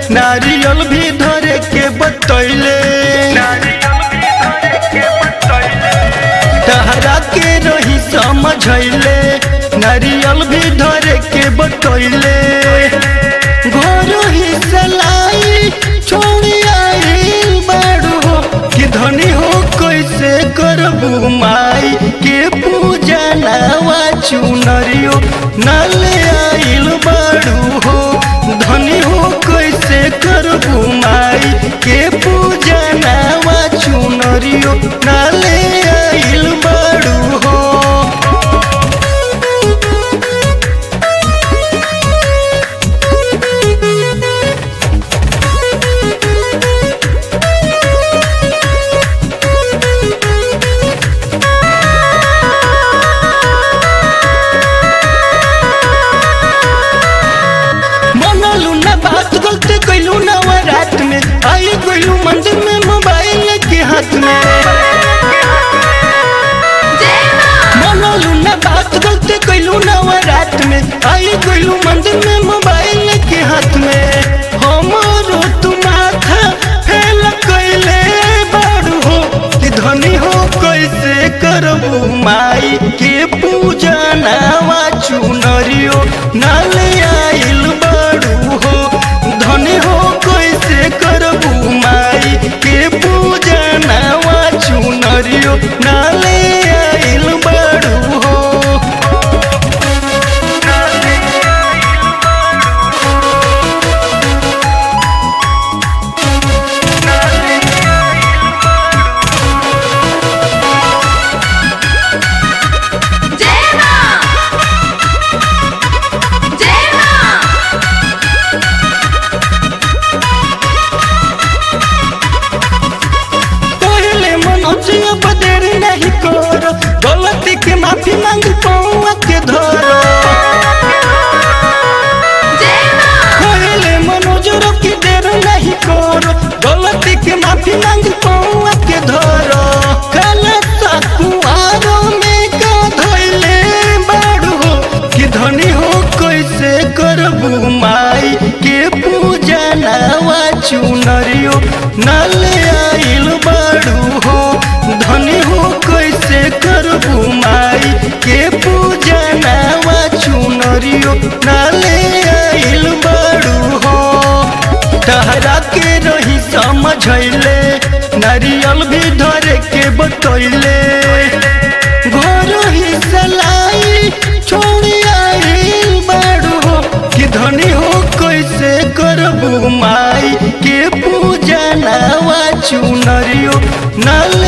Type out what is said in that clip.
नारियल भी धरे के बतैले तहरा के रही समझैले नारियल भी धरे के बतैले घर ही सलाई छोड़ी आइल बाड़ू हो कि धनी हो कैसे करबू माई के पूजा नावा चुनरियो नाले आइल बाड़ू हो धनी हो कैसे करबू माई के पूजा नावा चुनरियो नाले आइल बाड़ू हो मनलू ना बात गलती कैलू ना वो रात में आई गइलू मंदिर में मोबाइल के हाथ में मनलू ना बात गलती कैलू ना वो रात में आई गइलू मंदिर में मोबाइल के हाथ में हमारो तू माथा फेल कैले बाड़ू हो कि धनी हो कैसे करबू माई के पूजा नावा चुनरियो नाले आइल बाड़ू हो धनी हो कैसे करबू माई के पूजा नावा चुनरियो नाले आइल बाड़ू हो जय मां जय मां पहले मनोज अब देर नहीं करो गलती के माफी मांग पौआ के धरो जय मां पहले मनोज रोकी देर नहीं करो गलती के माफी मांग पौआ के धरो गलत कुआरो में का धैले बाड़ू हो कि धनी हो कैसे करबू माई के पूजा नावा चुनरियो नाले आइल बाड़ू हो धनी हो कैसे करबू माई के पूजा नावा चुनरियो नाले आइल बाड़ू हो तहरा के रही समझैले नारियल भी धरे के बतैले घर ही सलाई छोड़ी आइल बाड़ू हो कि धनी हो कैसे करबू माई के पूजा नावा चुनरियो नाले